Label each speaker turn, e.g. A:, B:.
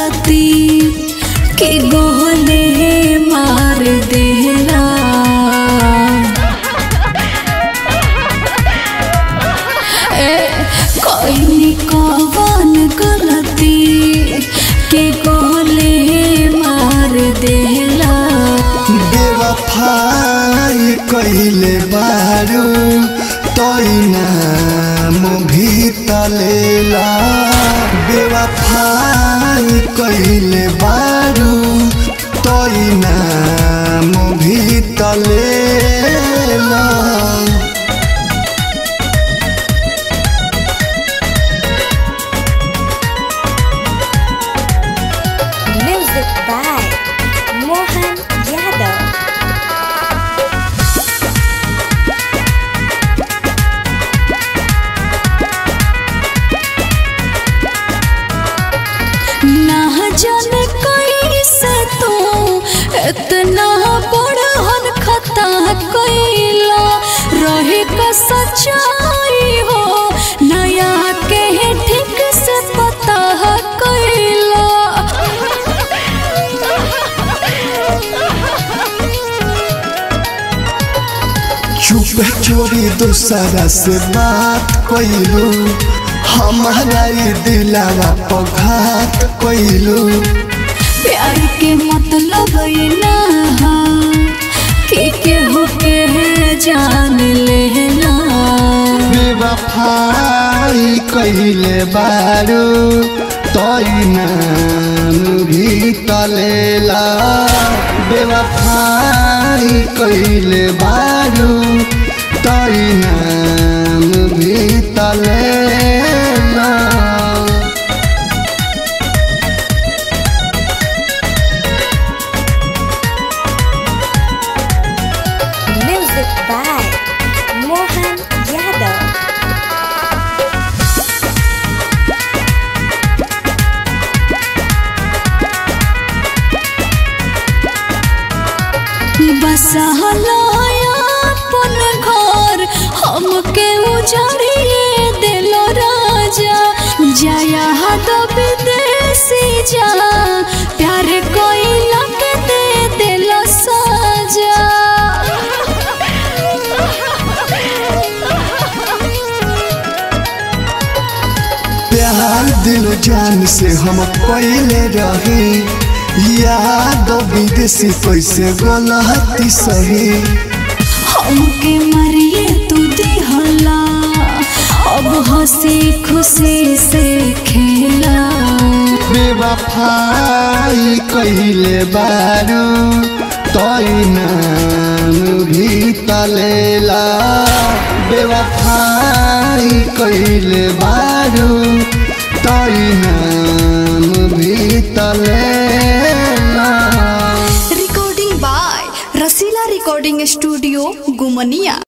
A: गलती के गोहले मार देला ए कोई कवन गलती के गोहले मार देला
B: बेवफाई कहिले बारू तोई नाम भी तलेला बेवफाई कहिले बारू तोई नाम भी तलेला
C: Music by Mohan Yadav.
A: ना जाने कैसे तू इतना बड़हन खता कैला रहे का सच्चाई हो नया के ठीक से पता कैला
B: चुप चोरी दूसरा से बात कैलू हमारा ये दिलावा पघात कैलू
A: प्यार के मतलब ये ना हा कि केहू के जान लेना
B: बेवफाई कहिले बारू तोई नाम भी तलेला बेवफाई कहिले बारू तोई नाम भी तलेला
C: Music by Mohan Yadav.
A: अपन घर हमके उजाड़िए दिलो राजा जाया हद विदेशी जा प्यार कोई लग दे दिलो साजा
B: प्यार दिल जान से हम पहले रहे याद विदेशी कैसे गलती सही
A: हमके मरिए तू दिहला अब हंसी खुशी से खेला
B: बेवफाई कहिले बारू तोई नाम भी तलेला बेवफाई कहिले बारू तोई नाम भी तलेला
A: recording by Rasila recording studio गुमनिया